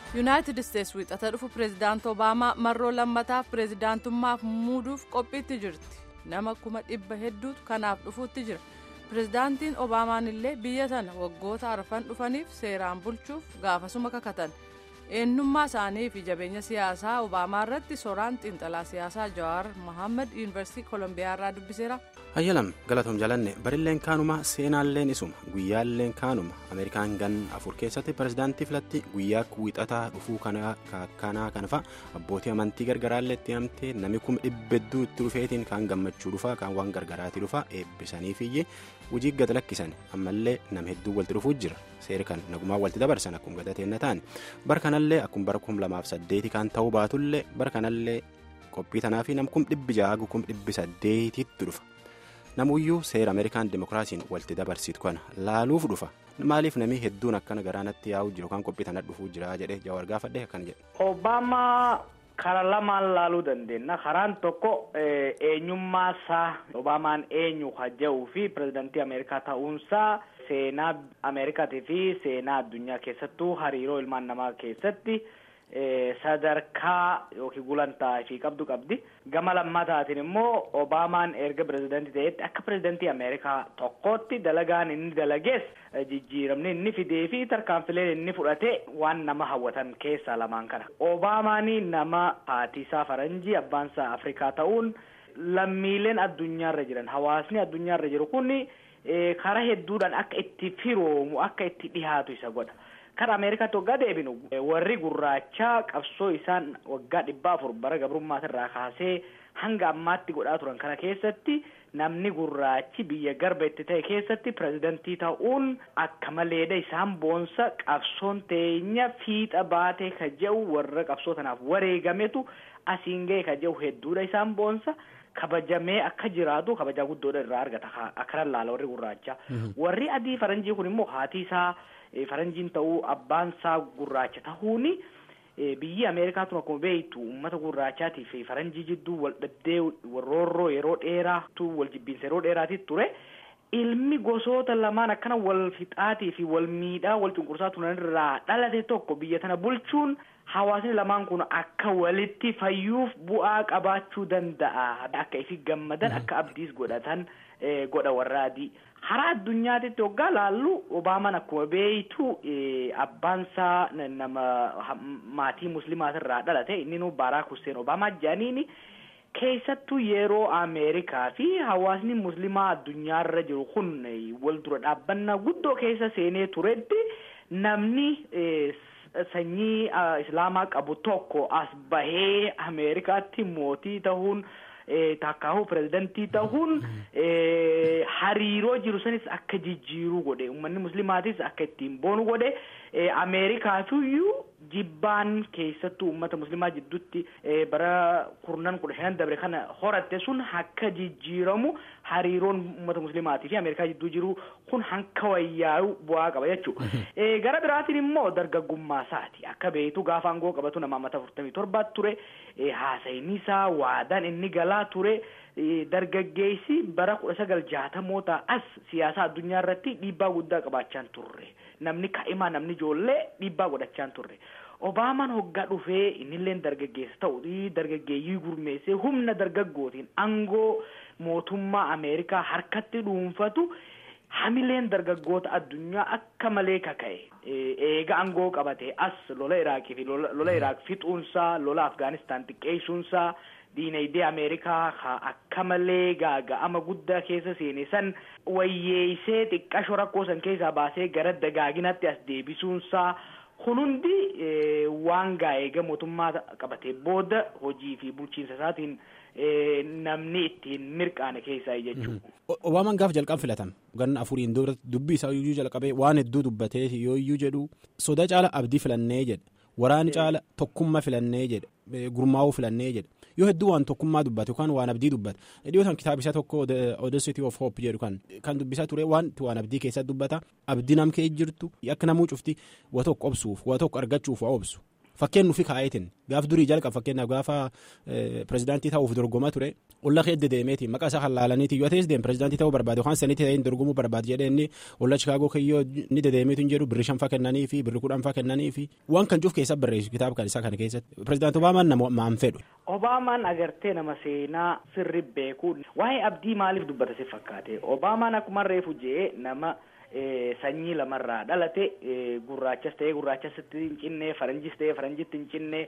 yuunaayitid isteetsi wiixata dhufu pireezidaant obaamaa marroo lammataaf pireezidaantummaaf muuduuf qophiitti jirti nama kuma dhibba hedduutu kanaaf dhufuutti jira pireezidaantiin obaamaan illee biyya sana waggoota arfan dhufaniif seeraan bulchuuf gaafasuma kakatan eenyummaa isaanii fi jabeenya siyaasaa obaamaa irratti soraan xiinxalaa siyaasaa jawaar mohaammed yuunivarsiitii koolombiyaa irraa dubbiseera. hayyalam galatoom jalanne barilleen kaanuma seenaalleen isuma guyyaalleen kaanuma ameerikaan gan afur keessatti pirezidaantii filatti guyyaa wiixataa dhufuu kanaa kana fa'a abbootii amantii gargaraallee itti himamtee namni kuma dhibbedduu itti dhufeetiin kaan gammachuu dhufaa kaan waan gargaraatii dhufaa eebbisaniifiyyee hojii gad lakkisan ammallee nama hedduu walitti dhufuu jira seera kan nagumaa walitti dabarsan akkuma gadateen ta'an bara kanallee akkuma bara kum lamaaf saddeeti kan ta'uu baatullee bara kanallee qophii tanaa fi nam kum dhibbi jaagu kum dhibbi saddeetitti dhufa. namuyyuu seera ameerikaan dimokiraasiin walitti dabarsitu kana laaluuf dhufa maaliif namni hedduun akkana garaanatti yaa'uu jiru kan qophii tana dhufuu jira jedhee jawaar gaafadhe akkana jedhe. obaamaa karaa lamaan laaluu dandeenya karaan tokko eenyummaa isaa obaamaan eenyu hajja'uu fi pirezidaantii ameerikaa ta'uunsaa seenaa ameerikaatii fi seenaa addunyaa keessattuu hariiroo ilmaan namaa keessatti. sadarkaa yookiin gulantaa fi qabdu qabdi gama lammataatiin immoo obaamaan erga pirezidaantii ta'etti akka pirezidaantii ameerikaa tokkootti dalagaan inni dalagees jijjiiramni inni fidee fi tarkaanfileen inni fudhate waan nama hawwatan keessaa lamaan kana obaamaanii nama haatiisaa faranjii abbaansaa afrikaa ta'uun lammiileen addunyaarra jiran hawaasni addunyaarra jiru kun karaa hedduudhaan akka itti firoomu akka itti dhihaatu isa godha. Kan Ameerikaatti waggaa deebinu warri gurraachaa qabsoo isaan waggaa dhibbaa afur bara gabrummaasirraa kaasee hanga ammaatti godhaa turan kana keessatti namni gurraachi biyya garba itti ta'e keessatti pirezidantii ta'uun akka maleedha isaan boonsa qabsoon teenya fiixa baatee ka jedhu warra qabsoo tanaaf wareegametu asiin ga'e ka jedhu hedduudha isaan boonsa. kabajamee akka jiraatu kabajaa guddoodha irraa argata akka laala warri gurraachaa warri adii faranjii kun immoo haati isaa faranjiin ta'uu abbaan isaa gurraacha ta'uuni biyyi ameerikaatu akkuma beektu uummata gurraachaatii fi faranjii jidduu wal dhabdee roorroo yeroo dheeraatu wal jibbiinsa yeroo dheeraati ture ilmi gosoota lamaan akkana wal fixaatii fi wal miidhaa wal cunqursaa turan irraa dhalate tokko biyya tana bulchuun hawaasni lamaan kun akka walitti fayyuuf bu'aa qabaachuu danda'a akka ifi gammadan akka abdiis godhatan godha warra adii karaa addunyaatitti waggaa laallu obaamaan akkuma beeytu abbaansaa nama maatii muslimaatirraa dhalate inni nu baaraak hussein obaamaa jedhaniini keessattuu yeroo ameerikaa fi hawaasni muslimaa addunyaarra jiru kun wal dura dhaabbannaa guddoo keessa seenee turetti namni sanyii islaamaa qabu tokko as bahee ameerikaatti mootii ta'uun takkaahu pirezidantii ta'uun hariiroo jiru sanis akka jijjiiruu godhe uummanni muslimaatis akka ittiin boonu godhe ameerikaafiyyuu jibbaan keessattuu uummata muslimaa jidduutti bara kurnan kudha shanan dabre kana horatte sun akka jijjiiramu hariiroon uummata muslimaatii fi ameerikaa jidduu jiru kun hanka wayyaa'u bu'aa qaba jechuudha. gara biraatiin immoo dargaggummaa isaati akka beektu gaafa aangoo qabatu nama ammata afurtamii torbaatti ture haasayni isaa waadaan inni galaa ture. dargaggeessi bara kudha sagal jaatamoota as siyaasa addunyaa irratti dhiibbaa guddaa qabaachaan turre namni kaa'imaa namni ijoollee dhiibbaa godhachaan turre obaamaan hoggaa dhufee innillee dargaggeessa ta'u dargaggeeyyii gurmeessee humna dargaggootiin aangoo mootummaa ameerikaa harkatti dhuunfatu hamileen dargaggoota addunyaa akka malee kaka'e eega aangoo qabate as lola iraaqii fi lola iraaq fixuunsaa lola afgaanistaan xiqqeessuunsaa. diinagdee ameerikaa akka malee gaaga'ama guddaa keessa seene san wayyeessee xiqqashoo rakkoo san keessaa baasee gara dagaaginatti as deebisuunsaa kun hundi waan gaa'eega mootummaa qabatee booda hojii fi bulchiinsa isaatiin namni ittiin mirqaane keessaa jechuudha. Obaamaan gaafa jalqaba filatame ganna afuriin dubbii isaa iyyuu jalqabee waan hedduu dubbatee yoo iyyuu jedhu soda caala abdii filannee jedhe waraana caala tokkummaa filannee jedhe gurmaa'uu filannee jedhe. yoo hedduu waan tokkummaa dubbate yookaan waan abdii dubbata dhiyootaan kitaabisa tokko Audacity of Hope jedhu kan kan dubbisaa ture waan waan abdii keessatti dubbata abdii nam kee jirtu akka namuu cufti waa tokko obsuuf waa tokko argachuuf waa obsu fakkeen nufi kaa'eetiin gaaf durii jalqaba fakkeenyaaf gaafa pirezidaantii ta'uuf dorgomaa ture olla keedde deemeeti maqaa isaa hallaalaniiti yoo ta'es deem pirezidaantii ta'uu barbaade yookaan sanitti ta'een dorgomuu barbaade jedhee inni olla chikaagoo kiyyoo ni dedeemeetu hin jedhu birri shanfaa kennanii fi birri kudhanfaa kennanii fi waan kan cuuf keessa barreessu kitaaba kan isaa kana keessatti pirezidaantii obaamaan nama maan fedhu. Obaamaan agartee nama seenaa sirri beeku waa'ee abdii maaliif dubbata si fakkaate Obaamaan akkuma reefu jee nama. sanyii lamarraa dhalate gurraachas ta'ee gurraachasitti hin cinne faranjis ta'ee faranjitti hin cinne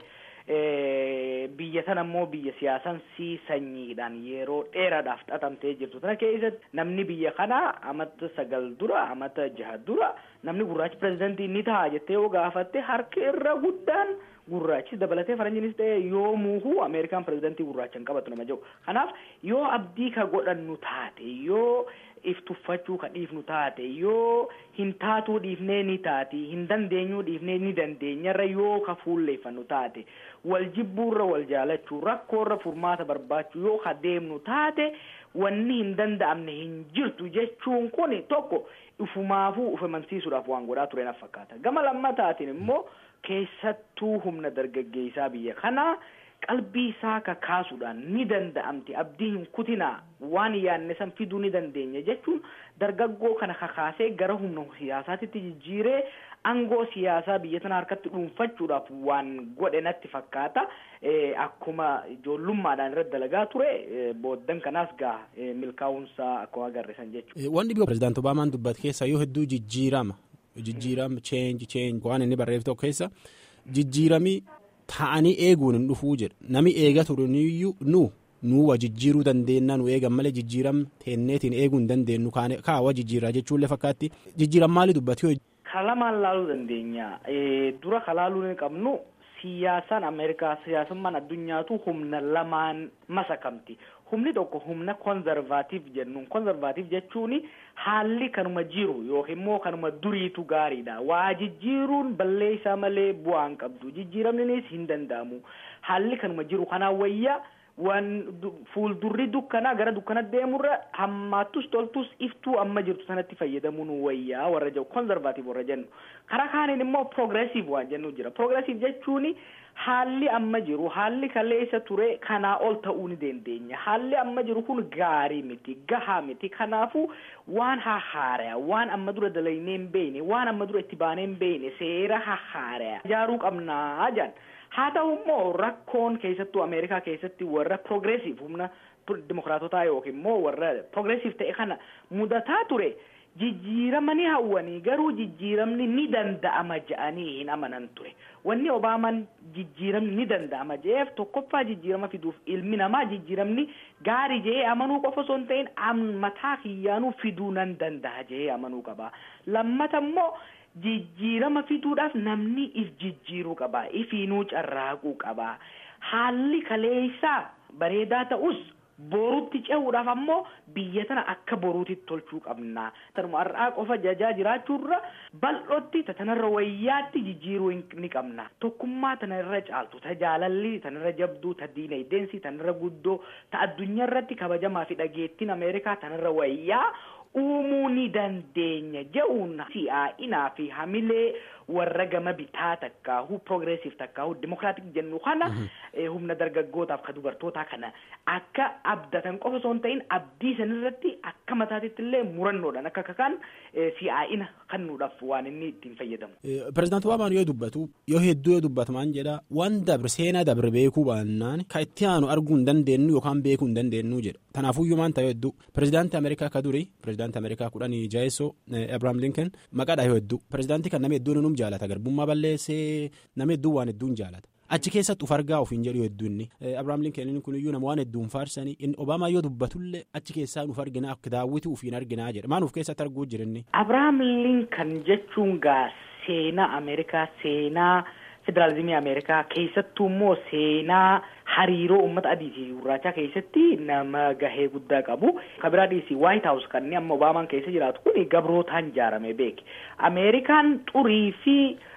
biyya sana immoo biyya siyaasansii sanyiidhaan yeroo dheeraadhaaf xaxamtee jirtu tana keessatti namni biyya kanaa amata sagal dura amata jaha dura namni gurraachi pirezidantii ni ta'a jettee yoo gaafatte harki irra guddaan gurraachis dabalatee faranjiinis ta'e yoo muuhuu ameerikaan pirezidantii gurraacha hin qabatu nama jiru kanaaf yoo abdii ka godhannu taate yoo if tuffachuu ka dhiifnu taate yoo hin taatuu dhiifnee ni taati hin dandeenyuu dhiifnee ni dandeenyarra yoo ka fuulleeffannu taate wal jibbuurra wal jaalachuu rakkoorra furmaata barbaachuu yoo ka deemnu taate wanni hin danda'amne hin jirtu jechuun kun tokko ifumaafuu uf amansiisuudhaaf waan godhaa ture na fakkaata gama lammataatiin immoo keessattuu humna dargaggeessaa biyya kanaa qalbii isaa kakaasuudhaan ni danda'amti abdii hin kutinaa waan yaanne san fiduu ni dandeenya jechuun dargaggoo kana kakaasee gara humna siyaasaatitti jijjiiree aangoo siyaasaa biyya tana harkatti dhuunfachuudhaaf waan godhe natti fakkaata akkuma ijoollummaadhaan irratti dalagaa ture booddan kanaas gaa milkaa'umsaa akkuma agarre san jechuudha. Wanni biyya pirezidaanti Obaamaan dubbate keessa yoo hedduu jijjiirama jijjiirama change change waan inni barreeffate tokko keessa jijjiiramii ta'anii eeguun hin dhufuu jedha nami eega turaniyyuu nu nuwa jijjiiruu dandeenya nu eegan malee jijjiiram teenneetiin eeguu hin dandeenyu kaawa jijjiirraa jechuullee fakkaatti jijjiiram maali dubbate. Kalamaan laaluu dandeenya dura kalaaluu hin qabnu siyaasaan Ameerikaa siyaasummaan addunyaatu humna lamaan masakamti. Humni tokko humna konzervaatiif jennuun konzervaatiif jechuun haalli kanuma jiru yookiin immoo kanuma duriitu gaariidha. Waa jijjiiruun balleessaa malee bu'aa hin qabdu. Jijjiiramnis hin danda'amu. Haalli kanuma jiru kanaan wayyaa waan fuuldurri dukkanaa gara dukkana deemurra hammaattus toltus iftuu amma jirtu sanatti fayyadamuun wayyaa warra jiru konzervaatiif warra jennu. Karaa kaaniin immoo progressiif waan jennu jira. Progressiif jechuun haalli amma jiru haalli kaleessa ture kanaa ol ta'uu ni dandeenya. Haalli amma jiru kun gaarii miti gahaa miti kanaafuu waan hahaaraa waan amma dura dalaynee hin beekne waan amma dura itti baanee hin beekne seera hahaaraa ijaaruu qabnaa jedhan. haa ta'u immoo rakkoon keessattuu ameerikaa keessatti warra progressiif humna dimokiraatotaa yookiin immoo warra progressiif ta'e kana mudataa ture jijjiirama ni hawwanii garuu jijjiiramni ni danda'ama je'anii hin amanan ture wanni obaamaan jijjiiramni ni danda'ama je'eef tokkoffaa jijjiirama fiduuf ilmi namaa jijjiiramni gaarii je'ee amanuu qofa osoo hin ta'in mataa kiyyaanuu fiduu nan danda'a je'ee amanuu qaba lammata immoo. jijjiirama fiduudhaaf namni if jijjiiruu qaba ifiinuu carraaquu qaba haalli kaleessaa bareedaa ta'us boruutti ce'uudhaaf ammoo biyya tana akka boruutitti tolchuu qabna tanuma har'aa qofa jajaa jiraachuurra bal'ootti tanarra wayyaatti jijjiiruu ni qabna tokkummaa tanarra caaltu ta jaalalli tanarra jabduu ta diinagdeensi tanarra guddoo ta addunyaa irratti kabajamaa fi dhageettiin ameerikaa tanarra wayyaa uumuu ni dandeenya je'uun si'aa'inaa fi hamilee warra gama bitaa takkaahu progressiif takkaahu dimokiraatik jennu kana humna dargaggootaaf ka dubartootaa kana akka abdatan qofa osoo hin ta'in abdii sanirratti akka mataatitti illee murannoodhaan akka kakaan si'aa'ina kennuudhaaf waan inni ittiin fayyadamu. Pireezidaanti Obaamaan yoo dubbatu yoo hedduu yoo dubbatamaan jedha waan dabre seenaa dabre beekuu baannaan kan itti aanu arguu hin dandeenyu yookaan beekuu hin dandeenyu jedha. Kanaafuyyuu maan ta'e hedduu pireezidaantii Ameerikaa ka duri pireezidaantii Ameerikaa kudhanii jaayessoo Abrahaam Lincoln maqaadha yoo hedduu pireezidaantii kan nama hedduun num jaalata garbummaa balleessee nama hedduun waan hedduun jaalata. Achi keessatti uf argaa ofiin jedhu hedduu inni Abrahaam Lincoln kun iyyuu nama waan hedduun faarsanii inni Obaamaa yoo dubbatullee achi keessaa nuuf arginaa akka daawwiti ufiin arginaa jedha maan uf keessatti arguu jirinni. Abrahaam Lincoln jechuun gaa seenaa Ameerikaa seenaa federaalizimii Ameerikaa keessattuu immoo seenaa hariiroo uummata adii fi gurraachaa keessatti nama gahee guddaa qabu. Kabiraa dhiisii White House kan amma Obaamaan keessa jiraatu kun gabrootaan ijaarame beeki. Ameerikaan xurii fi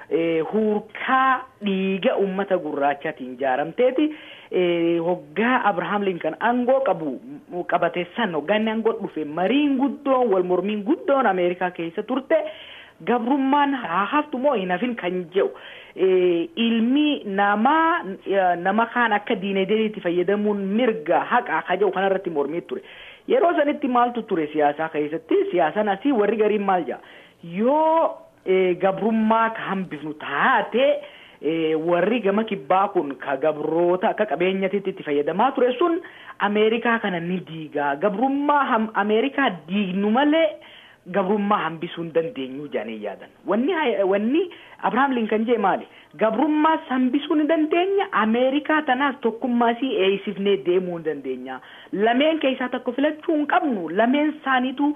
hurkaa dhiiga uummata gurraachaatiin ijaaramteeti. Hoggaa Abrahaam Lincoln aangoo qabu qabate san hoggaa inni aangoo dhufe mariin guddoon wal mormiin guddoon Ameerikaa keessa turte. gabrummaan haa haftu moo hin hafin kan jedhu ilmi nama nama kaan akka diinagdeetti fayyadamuun mirga haqa kaja'u kanarratti mormii ture yeroo sanitti maaltu ture siyaasaa keessatti siyaasan asii warri gariin maal jedha yoo gabrummaa ka hambifnu taate warri gama kibbaa kun ka gabroota akka qabeenyatitti itti fayyadamaa ture sun ameerikaa kana ni diigaa gabrummaa ameerikaa diignu malee gabrummaa hambisuu hin dandeenyu jedhanii yaadan wanni wanni abrahaam linkan jee maali gabrummaas hambisuu ni dandeenya ameerikaa tanaas tokkummaasii eeysifnee deemuu ni dandeenya lameen keessaa tokko filachuu hin qabnu lameen isaaniitu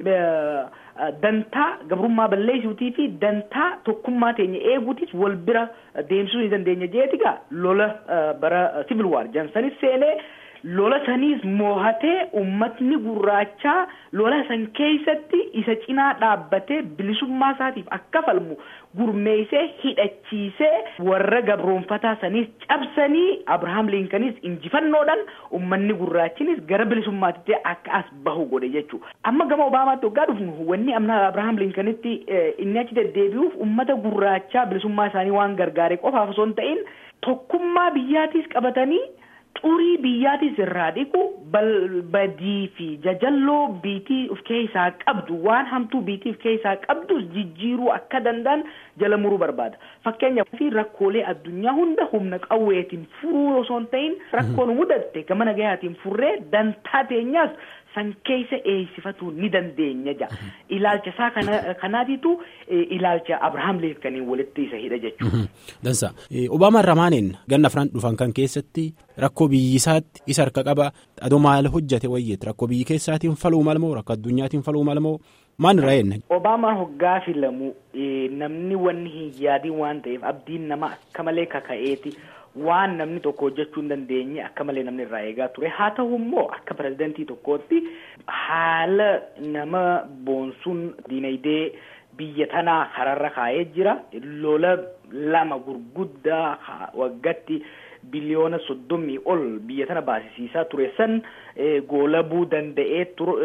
dantaa gabrummaa balleessuutii fi dantaa tokkummaa teenya eeguutis wal bira deemsisuu ni dandeenya jeetigaa lola bara civil war jansanis seenee lola saniis moohatee ummatni gurraachaa lola san keessatti isa cinaa dhaabbatee bilisummaa isaatiif akka falmu gurmeeysee hidhachiisee warra gabroonfataa saniis cabsanii abrahaam liinkanis injifannoodhaan ummanni gurraachinis gara bilisummaatitti akka as bahu godhe jechuu amma gama obaamaatti waggaa dhufnu wanni amna abrahaam liinkanitti inni achi deddeebi'uuf ummata gurraachaa bilisummaa isaanii waan gargaare qofaaf osoo hin ta'in tokkummaa biyyaatiis qabatanii xurii biyyaatis irraa dhiqu badii fi jajalloo biitii of keessaa qabdu waan hamtuu biitii of keessaa qabdus jijjiiruu akka danda'an jala muruu barbaada fakkeenyaaf fi rakkoolee addunyaa hunda humna qawweetiin furuu osoo hin ta'in rakkoon mudatte gama nagayaatiin furree dantaa teenyaas san keessa eeysifatuu ni dandeenya jedha ilaalcha isaa kanaatitu ilaalcha abrahaam liinkaniin walitti isa hidha jechuudha. Dansa Obaamaan Ramaaniin ganna afran dhufan kan keessatti rakkoo biyyisaatti isa harka qaba adoo maal hojjate wayyeetti rakkoo biyyi keessaatiin faluu malmoo rakkoo addunyaatiin faluu malmoo maan irraa enne. Obaamaan hoggaa filamu namni wanni hin yaadiin waan ta'eef abdiin nama akka malee kaka'eeti. waan namni tokko hojjechuu hin dandeenye akka malee namni irraa eegaa ture haa ta'u immoo akka pirezidantii tokkootti haala nama boonsuun diinagdee biyya tanaa kararra kaa'ee jira lola lama gurguddaa waggatti biliyoona soddomii ol biyya tana baasisiisaa ture san goolabuu danda'ee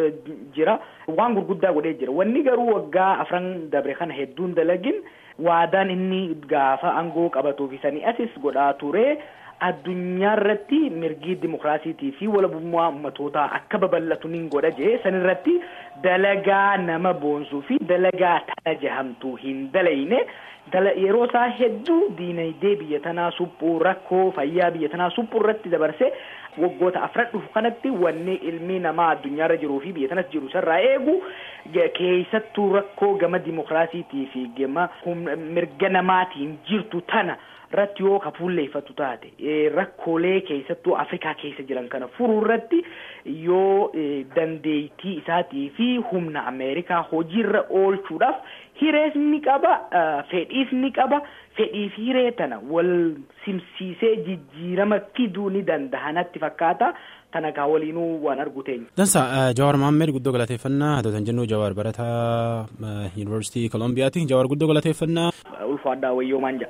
jira waan gurguddaa godhee jira wanni garuu waggaa afran dabre kana hedduun dalagin waadaan inni gaafa aangoo qabatuuf sanii asis godhaa ture addunyaa irratti mirgi dimokiraasiitii fi walabummaa ummatootaa akka babal'atu nin godha jee san irratti dalagaa nama boonsuu fi dalagaa tana jahamtuu hin dalayne yeroo isaa hedduu diinagdee biyya tanaa suphuu rakkoo fayyaa biyya tanaa suphuu irratti dabarse waggoota afran dhufu kanatti wanni ilmi namaa addunyaarra jiruu fi biyya tanas jiru isarraa eegu keessattuu rakkoo gama dimokiraasiitii fi gama mirga namaatiin jirtu tana irratti yoo ka fuulleeffatu taate rakkoolee keessattuu afrikaa keessa jiran kana furuu irratti yoo dandeettii isaatii fi humna ameerikaa hojiirra oolchuudhaaf hirees ni qaba fedhiis ni qaba fedhii fi hiree tana wal simsiisee jijjiirama fiduu ni danda'a natti fakkaata tana kaa waliinuu waan argu teenya. Dansa Jawaar Mahammed guddoo galateeffannaa haa ta'u jennu Jawaar barataa Yuunivarsiitii Kolombiyaati Jawaar guddoo galateeffannaa. Ulfaadhaa wayyoo maan